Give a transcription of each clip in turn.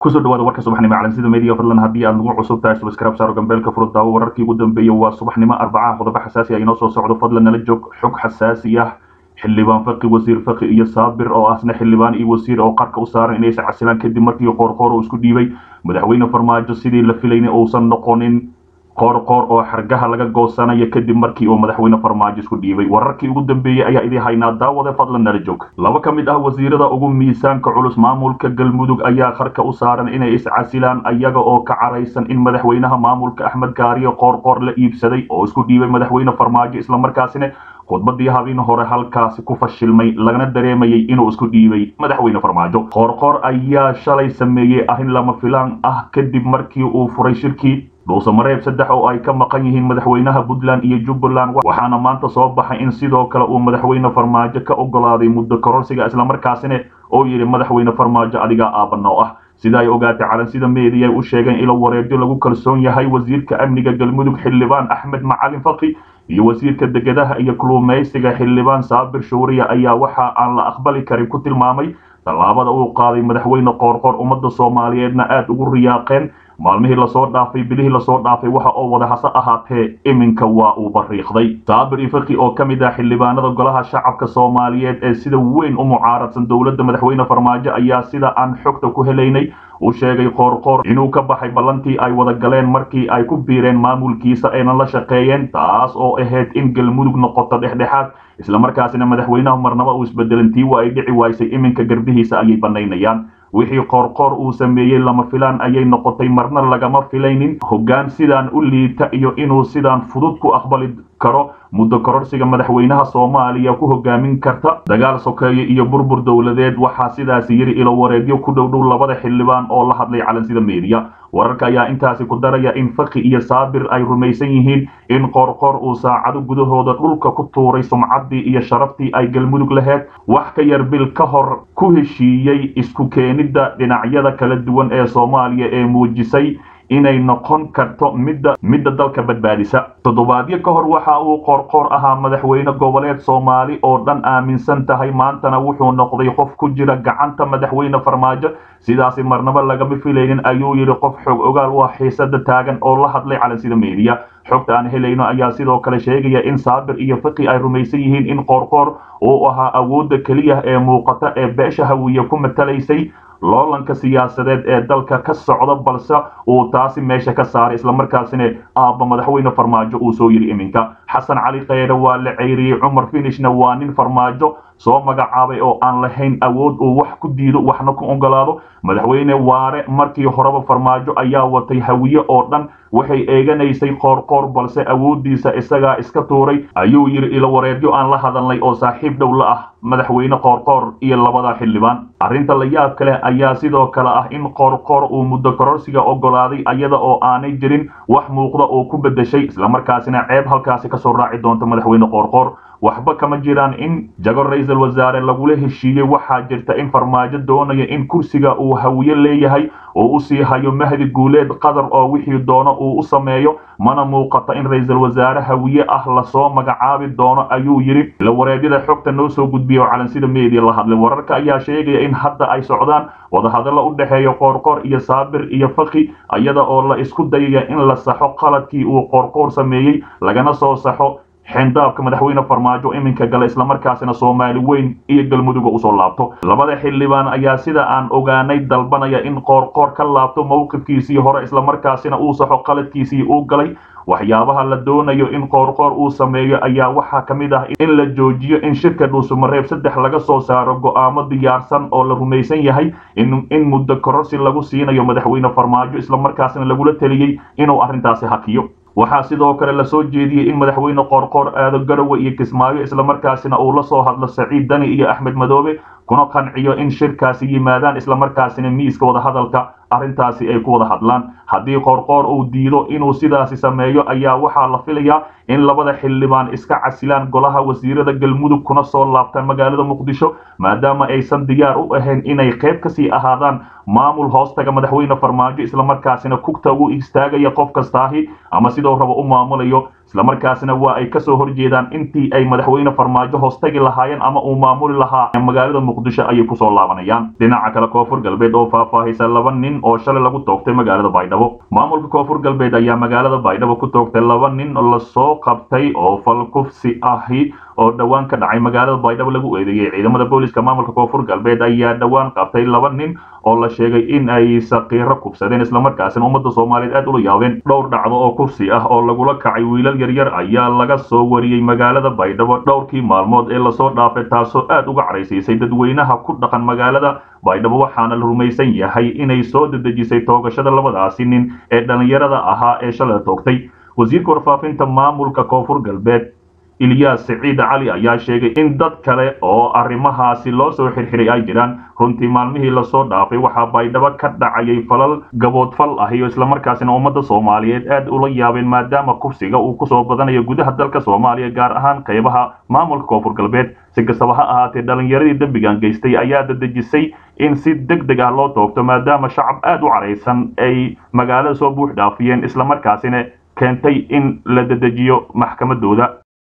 kusoo dhawaada warka subaxnimo calansida media fadlan haddii aad nagu cusub tahay subscribe saaro gambeelka furud daawo wararkii ugu dambeeyey waa subaxnimo arbacaha qodobo xasaasi ah inoo soo socdo fadlan nala joog xog xasaasi ah xildhibaan faqi wasiir faqi iyo saabir oo asna xildhibaan iyo wasiir oo qarka u saaran inay iscasilaan kadib markii qoorqoor uu isku dhiibay madaxweyne farmaajo sidii la filayna uusan noqonin qoorqoor oo xargaha laga goosanaya kadib markii uu madaxweyne farmaajo isku dhiibay wararkii ugu dambeeyey ayaa idin haynaa daawade fadlan nala joog laba ka mid ah wasiirada ugu miisaanka culus maamulka galmudug ayaa qarka u saaran inay iscasilaan ayaga oo ka caraysan in madaxweynaha maamulka axmed gaariyo qoorqoor la iibsaday oo isku dhiibay madaxweyne farmaajo islamarkaasina khudbadii habeen hore halkaasi ku fashilmay lagana dareemayay inuu isku dhiibay madaxweyne farmaajo qoorqoor ayaa shalay sameeyey arrin lama filaan ah kadib markii uu furay shirkii dhuusamareeb saddex oo ay ka maqan yihiin madaxweynaha puntland iyo jubbaland waxaana maanta soo baxay in sidoo kale uu madaxweyne farmaajo ka ogolaaday muddo kororsiga islamarkaasina oo yidhi madaxweyne farmaajo adigaa aabanoo ah sida ay ogaatay calansida meediya ay u sheegeen ilo wareegyo lagu kalsoon yahay wasiirka amniga galmudug xildhibaan axmed macalin faqi iyo wasiirka degadaha iyo kuluumaysiga xildhibaan saabir shuuriya ayaa waxa aan la aqbali karin ku tilmaamay tallaabada uu qaaday madaxweyne qoorqoor ummadda soomaaliyeedna aad ugu riyaaqeen maalmihii lasoo dhaafay bilihii lasoo dhaafay waxa oo wada hase ahaatee iminka waa uu bariiqday saabir ifaqi oo ka mid ah xildhibaanada golaha shacabka soomaaliyeed ee sida weyn u mucaaradsan dowladda madaxweyne farmaajo ayaa sida aan xogta ku helaynay u sheegay qoorqoor inuu ka baxay ballantii ay wada galeen markii ay ku biireen maamulkiisa ayna la shaqeeyeen taas oo ahayd in galmudug noqoto dhexdhexaad islamarkaasina madaxweynaha marnaba uu isbedelan tiiwa ay dhici waysay iminka garbihiisa ayay banaynayaan wixii qoorqoor uu sameeyey lama filaan ayay noqotay marna lagama filaynin hoggaan sidaan u liita iyo inuu sidaan fudud ku aqbali karo muddo kororsiga madaxweynaha soomaaliya ku hogaamin karta dagaal sokeeye iyo burbur dowladeed waxaa sidaasi yiri ilo wareegyo ku dhow dhow labada xildhibaan oo la hadlay calansida meediya wararka ayaa intaasi ku daraya in faqi iyo saabir ay rumaysan yihiin in qoorqoor uu saacado gudahooda dhulka ku tuuray sumcaddii iyo sharaftii ay galmudug laheyd wax ka yar bil ka hor ku heshiiyey isku keenidda dhinacyada kala duwan ee soomaaliya ee muujisay inay noqon karto midda midda dalka badbaadisa toddobaadyo ka hor waxa uu qoorqoor ahaa madaxweyne goboleed soomaali oo dhan aaminsan tahay maantana wuxuu noqday qof ku jira gacanta madaxweyne farmaajo sidaasi marnaba lagama filaynin ayuu yidhi qof xog ogaal u ah xiisada taagan oo la hadlay calansida meediya xogta aan helayno ayaa sidoo kale sheegaya in saabir iyo faqi ay rumaysan yihiin in qoorqoor uu ahaa awoodda keliya ee muuqata ee beesha hawiye ku matalaysay loolanka siyaasadeed ee dalka ka socda balse uu taasi meesha ka saaray islamarkaasina aabba madaxweyne farmaajo uu soo yidhi iminka xasan cali kheyre waa la ceyriyey cumar finishna waa nin farmaajo soo magacaabay oo aan lahayn awood uu wax ku diido waxna ku ogolaado madaxweyne waare markii horeba farmaajo ayaa watay hawiye oo dhan waxay eeganaysay qoorqoor balse awooddiisa isagaa iska tuuray ayuu yidhi ilo wareegyo aan la hadalnay oo saaxiib dhow la ah madaxweyne qoorqoor iyo labada xildhibaan arrinta la yaab kale ayaa sidoo kale ah in qoorqoor uu muddo kororsiga ogolaaday ayada oo aanay jirin wax muuqda oo ku beddeshay islamarkaasina ceeb halkaasi kasoo raaci doonta madaxweyne qoorqoor waxba kama jiraan in jago ra-iisul wasaare lagula heshiiyey waxaa jirta in farmaajo doonaya in kursiga uu hawiye leeyahay oo u sii hayo mahdi guuleed qatar oo wixii doono uu u sameeyo mana muuqata in ra-iisul wasaare hawiye ah lasoo magacaabi doono ayuu yidhi ila wareegyada xogta noo soo gudbiya oo calansida meediya la hadlay wararka ayaa sheegaya in hadda ay socdaan wadahadallo u dhexeeya qoorqoor iyo saabir iyo faqi iyada oo la isku dayaya in la saxo qaladkii uu qoorqoor sameeyey lagana soo saxo xeendaabka madaxweyne farmaajo iminka gala islamarkaasina soomaali weyn iyo galmuduga usoo laabto labada xildhibaan ayaa sida aan ogaanay dalbanaya in qoorqoor ka laabto mowqifkiisii hore islamarkaasina uu saxo qaladkiisii uu galay waxyaabaha la doonayo in qoorqoor uu sameeyo ayaa waxaa ka mid ah in la joojiyo in shirka dhuusumareeb saddex laga soo saaro go'aamo diyaarsan oo la rumaysan yahay in muddo kororsi lagu siinayo madaxweyne farmaajo islamarkaasina lagula teliyey inuu arrintaasi hakiyo waxaa sidoo kale lasoo jeediyey in madaxweyne qoorqoor aado garowe iyo kismaayo islamarkaasina uu la soo hadlo saciid dani iyo axmed madoobe kuna qanciyo in shirkaasi yimaadaan islamarkaasina miiska wadahadalka arrintaasi ay ku wada hadlaan haddii qoorqoor uu diido inuu sidaasi sameeyo ayaa waxaa la filayaa in labada xildhibaan iska casilaan golaha wasiirada galmudug kuna soo laabtaan magaalada muqdisho maadaama aysan diyaar u ahayn inay qayb kasii ahaadaan maamul hoostaga madaxweyne farmaajo islamarkaasina kugta ugu istaagaya qof kastaahi ama sidoo raba u maamulayo islamarkaasina waa ay kasoo horjeedaan intii ay madaxweyne farmaajo hoostagi lahaayeen ama uu maamuli lahaa magaalada muqdisho ayay kusoo laabanayaan dhinaca kale koonfur galbeed oo faahfaahisa laba nin oo shalay lagu toogtay magaalada baydhabo maamulka koonfur galbeed ayaa magaalada baydhabo ku toogtay laba nin lasoo qabtay oo falkufsi ahi oo dhowaan ka dhacay magaalada baydhabo lagu eedeeyey ciidamada booliska maamulka koonfur galbeed ayaa dhowaan qabtay laba nin oo la sheegay in ay sakiiro kufsadeen islamarkaasina ummadda soomaaliyeed aad ula yaabeen dhowr dhacdo oo kursi ah oo lagula kacay wiilal yaryar ayaa laga soo wariyey magaalada baydhabo dhowrkii maalmood ee lasoo dhaafay taasoo aad uga caraysiisay dadweynaha ku dhaqan magaalada baydhabo waxaana la rumaysan yahay inay soo dedejisay toogashada labadaasi nin ee dhallinyarada ahaa ee shalay toogtay wasiirka warfaafinta maamulka koonfur galbeed ilyaas siciid cali ayaa sheegay in dad kale oo arrimahaasi loo soo xirxiray ay jiraan runtii maalmihii lasoo dhaafay waxaa baydhabo ka dhacayay falal gaboodfal ahi oo islamarkaasina ummadda soomaaliyeed aad ula yaabeen maadaama kufsiga uu kusoo badanayo gudaha dalka soomaaliya gaar ahaan qaybaha maamulka koonfur galbeed si kastaba ha ahaatee dhallinyaradii dembigan geystay ayaa dadejisay in si deg deg ah loo toogto maadaama shacab aad u caraysan ay magaalada soo buux dhaafiyeen islamarkaasina keentay in la dedejiyo maxkamadooda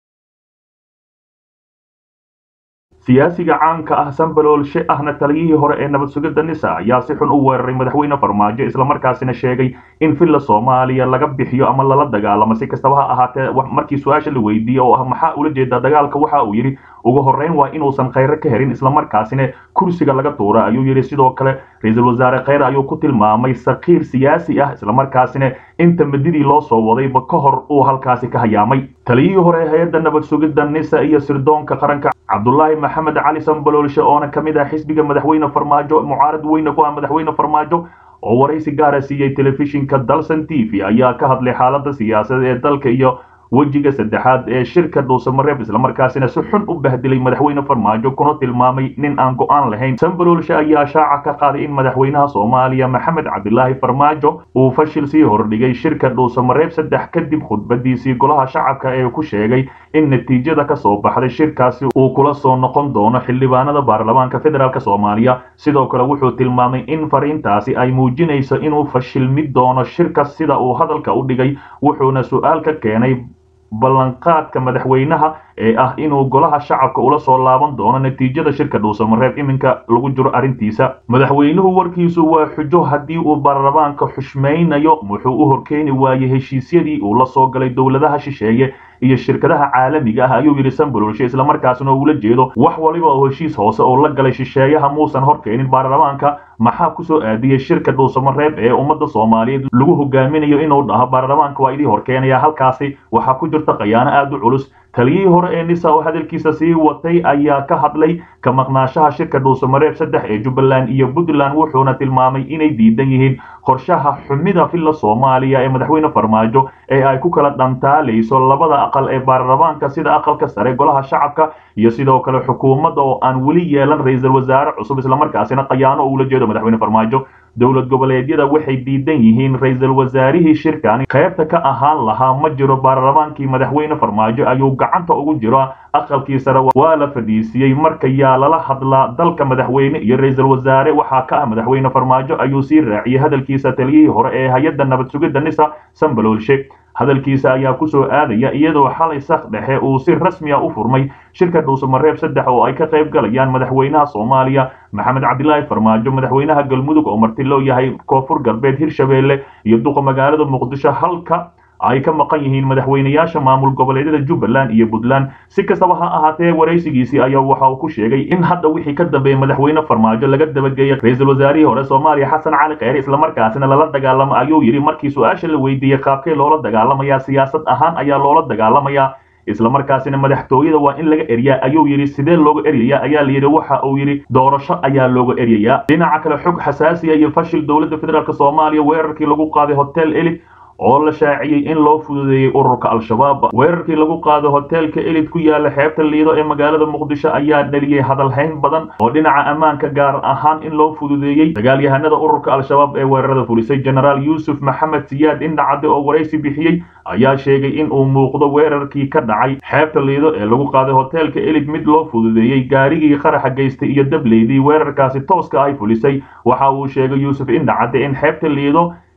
siyaasiga caanka ah sambaloolshe ahna taliyihii hore ee nabad sugidda nisa ayaa si xun u weeraray madaxweyne farmaajo islamarkaasina sheegay in villa soomaaliya laga bixiyo ama lala dagaalamo si kastaba ha ahaatee markii su-aasha la weydiiyey oo ah maxaa ula jeedaa dagaalka waxa uu yidhi ugu horreyn waa inuusan khayre ka herin islamarkaasina kursiga laga tuura ayuu yidhi sidoo kale ra-iisul wasaare khayre ayuu ku tilmaamay sakiir siyaasi ah islamarkaasina inta madidii loo soo wadayba ka hor uu halkaasi ka hayaamay taliyihii hore hay-adda nabad sugidda nisa iyo sirdoonka qaranka cabdulaahi maxamed cali sambaloolshe oona ka mid ah xisbiga madaxweyne farmaajo mucaarad weyne ku ah madaxweyne farmaajo oo waraysi gaara siiyey telefishinka dalson t v ayaa ka hadlay xaaladda siyaasadeed ee dalka iyo wejiga saddexaad ee shirka dhuusamareeb islamarkaasina si xun u bahdilay madaxweyne farmaajo kuna tilmaamay nin aan go-aan lahayn sambaloolshe ayaa shaaca ka qaaday in madaxweynaha soomaaliya maxamed cabdilaahi farmaajo uu fashil sii hordhigay shirka dhuusamareeb saddex kadib khudbadiisii golaha shacabka ee ku sheegay in natiijada ka soo baxday shirkaasi uu kula soo noqon doono xildhibaanada baarlamaanka federaalk soomaaliya sidoo kale wuxuu tilmaamay in fariintaasi ay muujinayso inuu fashilmi doono shirka sida uu hadalka u dhigay wuxuuna su-aal ka keenay ballanqaadka madaxweynaha ee ah inuu golaha shacabka ula soo laaban doono natiijada shirka dhuusamareeb iminka lagu jiro arrintiisa madaxweynuhu warkiisu waa xujo haddii uu baarlamaanka xushmaynayo wuxuu u horkeeni waayey heshiisyadii uu la soo galay dowladaha shisheeye iyo shirkadaha caalamiga ah ayuu yidhi sambaloolshe islamarkaasina ula jeedo wax waliba oo heshiis hoose oo la galay shisheeyaha muusan horkeenin baarlamaanka maxaa kusoo aadiyey shirka dhuusamareeb ee ummadda soomaaliyeed lagu hogaaminayo inuu dhaho baarlamaanka waa idii horkeenaya halkaasi waxaa ku jirta khayaano aad u culus taliyihii hore ee nisa oo hadalkiisa sii watay ayaa ka hadlay ka maqnaashaha shirka dhuusamareeb saddex ee jubbaland iyo puntland wuxuuna tilmaamay inay diidan yihiin qorshaha xumida villa soomaaliya ee madaxweyne farmaajo ee ay ku kala dhantaalayso labada aqal ee baarlamaanka sida aqalka sare golaha shacabka iyo sidoo kale xukuumadda oo aan weli yeelan ra-iisul wasaare cusub islamarkaasina khayaano ula jeedo madaxweyne farmaajo dowlad goboleedyada waxay diidan yihiin ra-iisul wasaarihii shirkani qaybta ka ahaan lahaa ma jiro baarlamaankii madaxweyne farmaajo ayuu gacanta ugu jiro aqalkii sare waa la fadhiisiyey marka yaa lala hadlaa dalka madaxweyne iyo ra-iisul wasaare waxaa ka ah madaxweyne farmaajo ayuu sii raaciyey hadalkiisa taliyihii hore ee hay-adda nabad sugidda nisa sambaloolshe hadalkiisa ayaa kusoo aadaya iyadoo xalay sak dhexe uu si rasmiya u furmay shirka dhuusamareeb saddex oo ay ka qayb galayaan madaxweynaha soomaaliya maxamed cabdilaahi farmaajo madaxweynaha galmudug oo marti loo yahay koonfur galbeed hirshabeelle iyo duqa magaalada muqdisho halka ay ka maqan yihiin madaxweynayaasha maamul goboleedyada jubbaland iyo puntland si kastaba ha ahaatee waraysigiisii ayaa waxa uu ku sheegay in hadda wixii ka dambeeyey madaxweyne farmaajo laga dabageeyey ra-iisul wasaarihii hore soomaaliya xasan cali kheyre islamarkaasina lala dagaalamo ayuu yidhi markii su-aasha la weydiiyey qaabkee loola dagaalamayaa siyaasad ahaan ayaa loola dagaalamayaa islamarkaasina madaxtooyada waa in laga eryaa ayuu yidhi sidee looga eryayaa ayaa layidhi waxa uu yidhi doorasho ayaa looga eryayaa dhinaca kale xog xasaasiya iyo fashil dowladda federaalk soomaaliya weerarkii lagu qaaday hotel elit oo la shaaciyey in loo fududeeyey ururka al-shabaab weerarkii lagu qaado hoteelka elid ku yaala xeebta liido ee magaalada muqdisho ayaa dhaliyey hadalhayn badan oo dhinaca ammaanka gaar ahaan in loo fududeeyey dagaalyahanada ururka al-shabaab ee weerarada fulisay genaraal yuusuf maxamed siyaad indhacade oo waraysi bixiyey ayaa sheegay in uu muuqdo weerarkii ka dhacay xeebta liido ee lagu qaaday hoteelka elid mid loo fududeeyey gaarigii qaraxa geystay iyo dableydii weerarkaasi tooska ay fulisay waxa uu sheegay yuusuf indhacade in xeebta liido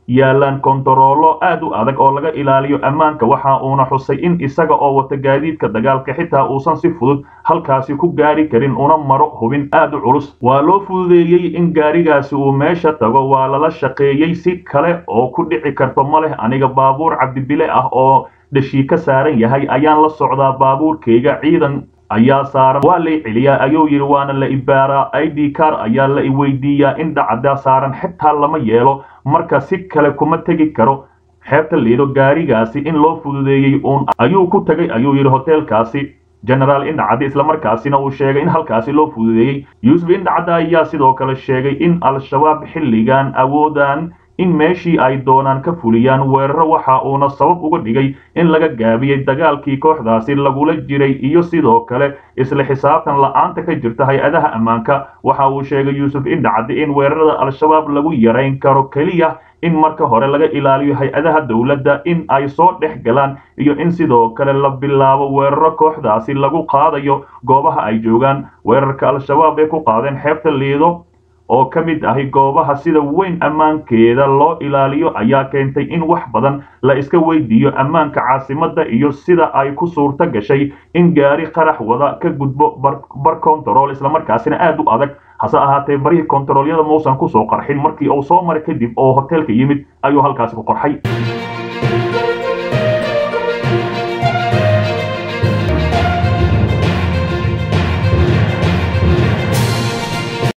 yaalaan kontaroolo aad u adag oo laga ilaaliyo ammaanka waxa uuna xusay in isaga oo wata gaadiidka dagaalka xitaa uusan si fudud halkaasi ku gaari karin una maro hubin aad u culus waa loo fududeeyey in gaarigaasi uu meesha tago waa lala shaqeeyey si kale oo ku dhici karto ma leh aniga baabuur cabdibile ah oo dhashii ka saaran yahay ayaan la socdaa baabuurkayga ciidan ayaa saaran waa lay celiyaa ayuu yidhi waana la ibaaraa i d car ayaa la iweydiiyaa in dhacda saaran xitaa lama yeelo marka si kale kuma tegi karo xeebta liido gaarigaasi in loo fududeeyey uun ayuu ku tegay ayuu yidhi hoteelkaasi genaraal indhacadde islamarkaasina uu sheegay in halkaasi loo fududeeyey yuusuf indhacadde ayaa sidoo kale sheegay in al-shabaab xilligan awoodaan in meeshii ay doonaan ka fuliyaan weeraro waxa uuna sabab uga dhigay in laga gaabiyey dagaalkii kooxdaasi lagula jiray iyo sidoo kale isla xisaabtan la-aanta ka jirta hay-adaha ammaanka waxa uu sheegay yuusuf indhacadde in weerarada al-shabaab lagu yarayn karo keliya in marka hore laga ilaaliyo hay-adaha dowladda in ay soo dhex galaan iyo in sidoo kale la bilaabo weeraro kooxdaasi lagu qaadayo goobaha ay joogaan weerarka al-shabaab ee ku qaadeen xeebta liido oo ka mid ahi goobaha sida weyn ammaankeeda loo ilaaliyo ayaa keentay in wax badan la iska weydiiyo ammaanka caasimadda iyo sida ay ku suurto gashay in gaari qarax wada ka gudbo bar kontarool islamarkaasina aad u adag hase ahaatee barihii kontaroolyada mausan kusoo qarxin markii uu soo maray kadib oo hoteelka yimid ayuu halkaasi ku qorxay